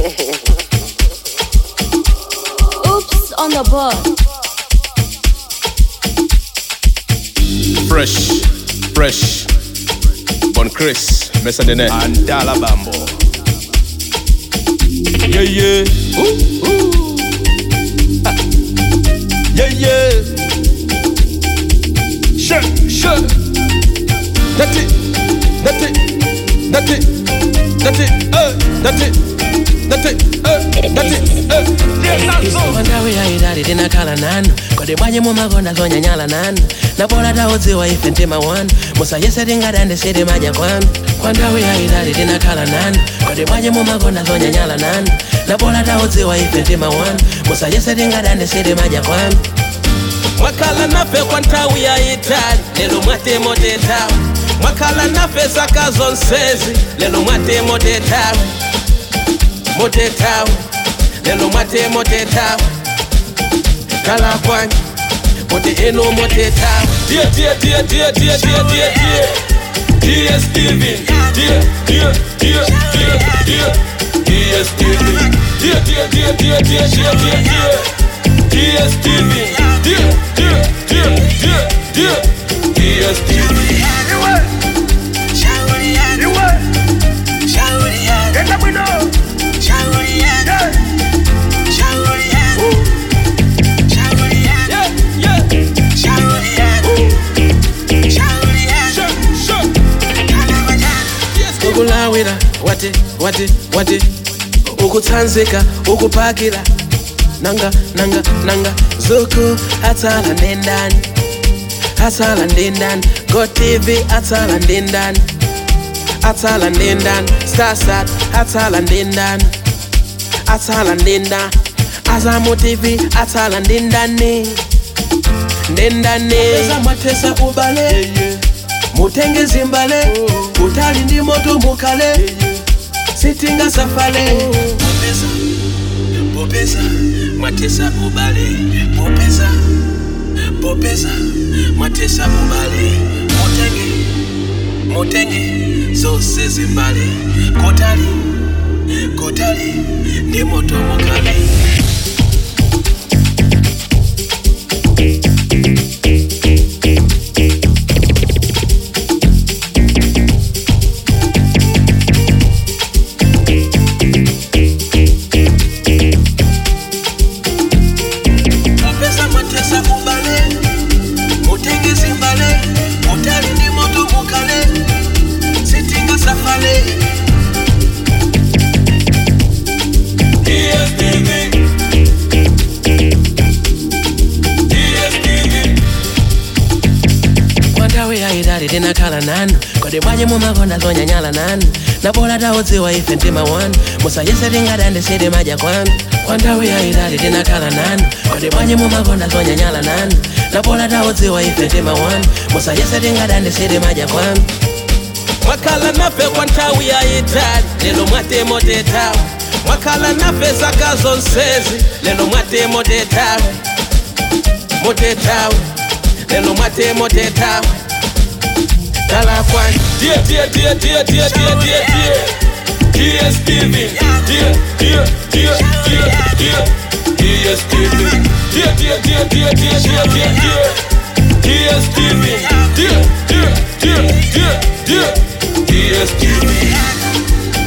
Oops on the board. Fresh, fresh. Bon Chris, Mesa Dene. And Dala Bambo. Yeah, yeah. Ooh, ooh. Ah. Yeah, yeah. Sure, sure. That's it. That's it. That's it. That's it. Uh, that's it. That's it. Uh, that's it. Uh. Yeah, that's all. wandawi yaidali tinakhala nanu kodi bwanji mumakonda zonyanyala nanu nabola taudziwa ife mtima wanu musayese tingadande siti madya kwanu kwandawi yaidali tinakhala nanu kodi bwanji mumakonda zonyanyala nanu nabola taudziwa ife mtima wanu musayese tingadande siti madya kwanu mwakhala nafe kwa nthawi yayitali lero mwatemo tetawe mwakhala nafe zaka zonsezi lero mwatemo tetawe motetawe lero mwatemo tetawe khala kwanje kuti inu motetawe Dear, dear, dear, dear, dear, dear, dear, dear. Dear Steven. Dear, dear, dear, dear, dear. Dear Steven. Dear, dear, dear, dear, dear, dear, dear, dear. Dear Steven. Dear, dear, dear, dear, dear. Dear Steven. yeah, yeah. Sure, sure. ukulawira wati wati wati ukutsanzika ukupakira nanga nanga nanga zuku atsala ndendani atsala ndendani gotv atsala ndendani atsala ndendani starsat atsala ndendani atsala ndendani azamu tv atsala ndendani ndendani mwathesa ubale mutenge zimbale utali ndi moto mukale sitinga safale popeza popeza mwatesa ubale popeza popeza mwatesa ubale mutenge mutenge zose zimbale kotali kotali ndi moto mukale popeza mwatesa ubale mutenge zimbale utali ndi moto mukale sitinga safale Dear Steven. Dear Steven. kwandawi yaidali tinakhala nanu kodi bwanji mumakonda zonyanyala nanu nabola taudziwa ife mtima wanu musayese tingadande siti madya kwanu kwandawi yaidali tinakhala nanu kodi bwanji mumakonda zonyanyala nanu nabola taudziwa ife mtima wanu musayese tingadande siti madya kwanu mwakhala nafe kwa nthawi yayitali lero mwatemo tetawe mwakhala nafe zaka zonsezi lero mwatemo tetawe motetawe lero mwatemo tetawe khala kwanje Dear, dear, dear, dear, dear, dear, dear, dear. Dear Steven. Dear, dear, dear, dear, dear. Dear Steven. Dear, dear, dear, dear, dear, dear, dear, dear. Dear Steven. Dear, dear, dear, dear, dear. Dear Steven.